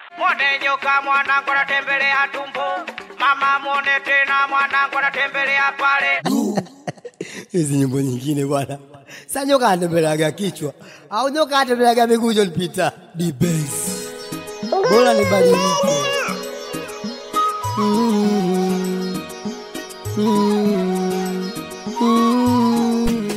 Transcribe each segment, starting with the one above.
Mwone nyoka mwanangu anatembelea tumbo, mama mwone tena mwanangu anatembelea pale. hizi nyimbo nyingine bwana. Sa nyoka atembeleaga kichwa au nyoka atembeleaga miguu Lipita dibes, bora nibadilike. Mm, mm, mm.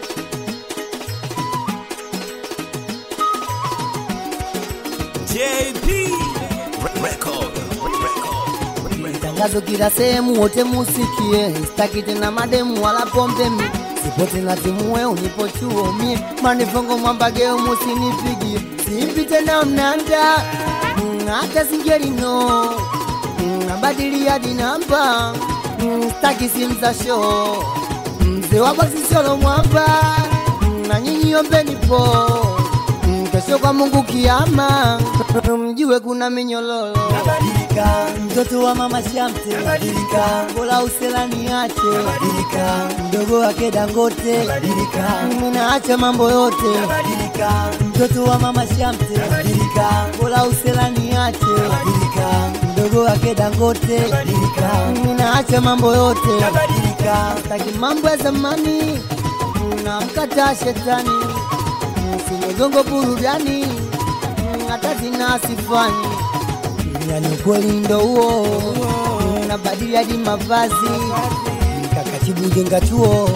JP Record. Tangazo kila sehemu, wote musikie, sitaki tena mademu wala pombe mi sipo tena timue unipo chuo mie manifongo mwambageo musinipigie simpi tena mnanda Mm, hata singelino Mm, nabadili hadi namba Mm, sitaki simu za show mzee wa boksi solo mwamba Mm, na nyinyi ombeni po Mm, kesho kwa Mungu kiama mjue kuna minyololo Badilika, mtoto wa mama Shamte, badilika, bola uselani ache, badilika, mdogo wake Dangote, badilika, minaacha mambo yote, badilika, mtoto wa mama Shamte, badilika, bola uselani ache, badilika, mdogo wake Dangote, badilika, minaacha mambo yote, badilika, taki mambo ya zamani namkataa shetani simegongo burudani hata zina sifani yani ukweli ndo huo nabadili hadi mavazi kakatibu jenga chuo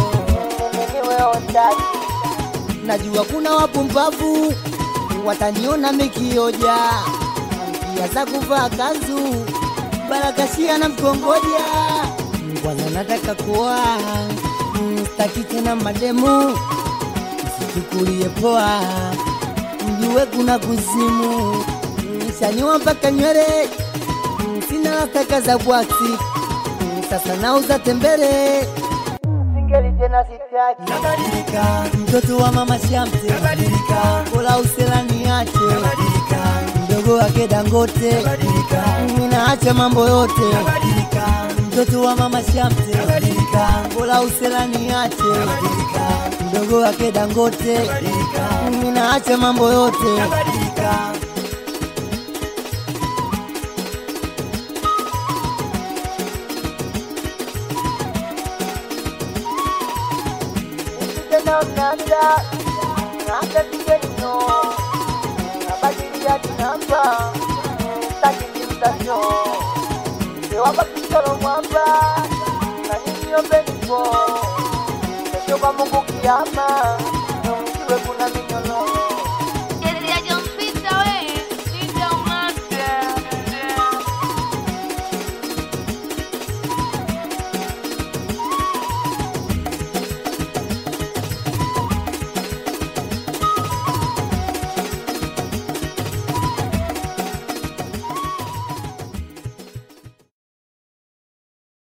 najua kuna wapumbavu wataniona mikioja pia za kuvaa kanzu barakashia na mkongoja kwanza nataka kuwa staki tena mademu msichukulie poa mjue kuna kuzimu nishanyua mpaka nywele sina lataka za bwaksi sasa nauza tembele singeli tena sitaki badilika, mtoto wa mama Shamte, badilika, bola uselani ache, badilika, mdogo wake Dangote, badilika, ninaacha mambo yote badilika, mtoto wa mama Shamte, badilika, bola uselani ache badilika, mdogo wake Dangote badilika, ninaacha mambo yote badilika. tena mnanda hata singelino nabadili hadi namba staki kimtasho sewapa kisoro mwamba na nyinyi ombeni po kesho kwa Mungu kiama